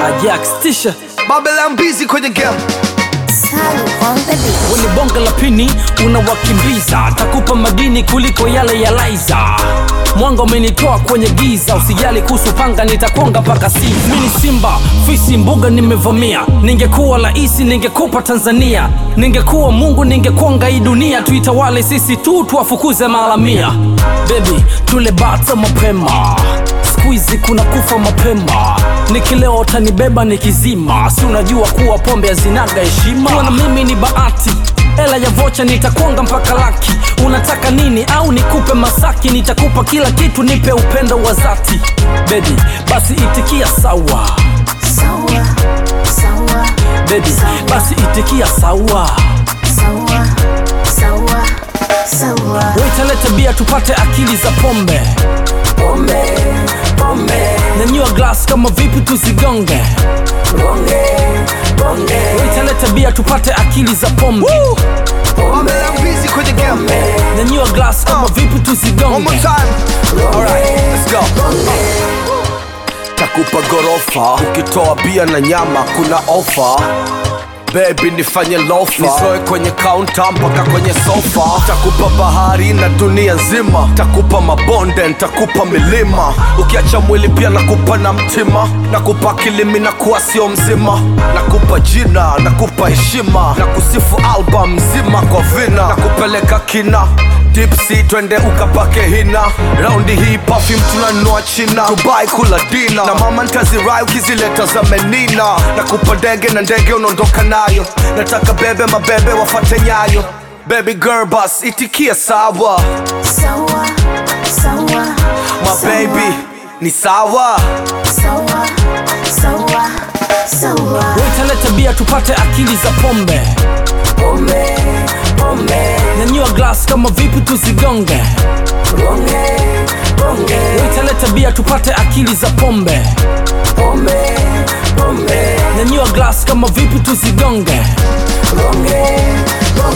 Ajax tisha Babylon busy kwenye game Salu on the beat. Weni bonga la pini unawakimbiza, takupa madini kuliko yale ya Laiza. Mwanga umenitoa kwenye giza, usijali kuhusu panga, nitakonga mpaka si mini simba fisi mbuga nimevamia. Ningekuwa raisi ningekupa Tanzania, ningekuwa Mungu ningekonga hii dunia, tuitawale sisi tu, tuwafukuze maharamia. Baby tule bata mapema siku hizi kuna kufa mapema nikilewa utanibeba nikizima si unajua kuwa pombe hazinaga heshima kuwa na mimi ni bahati hela ya vocha nitakonga mpaka laki unataka nini au nikupe masaki nitakupa kila kitu nipe upendo wa zati bebi basi itikia sawa Sawa, sawa, bebi basi itikia sawa sawa, sawa, sawa. waitalete bia tupate akili za pombe pombe pombe nanyua glass kama vipi tuzigonge gonge gonge waitalete bia tupate akili za pombe Babylon busy kwenye game nanyua glass kama vipi One more tuzigonge time Alright, let's go Takupa gorofa ukitoa bia na nyama kuna ofa Baby nifanye lofa nizoe kwenye kaunta mpaka kwenye sofa takupa bahari na dunia nzima takupa mabonde ntakupa milima ukiacha mwili pia nakupa na mtima nakupa kilimi na kuwa sio mzima nakupa jina nakupa heshima na kusifu album mzima kwa vina nakupeleka kina dipsi twende ukapake hina raundi hii perfume tunanua china dubai kula dina na mama ntazirai ukizileta za menina nakupa ndege na ndege unaondoka nayo nataka bebe mabebe wafate nyayo baby girl bas itikia sawa Sawa, sawa, my baby ni sawa sawa, sawa, sawa. waitalete bia tupate akili za pombe pombe pombe nanyua glass kama vipi tuzigonge gonge gonge waitalete bia tupate akili za pombe pombe pombe nanyua glass kama vipi tuzigonge gonge gonge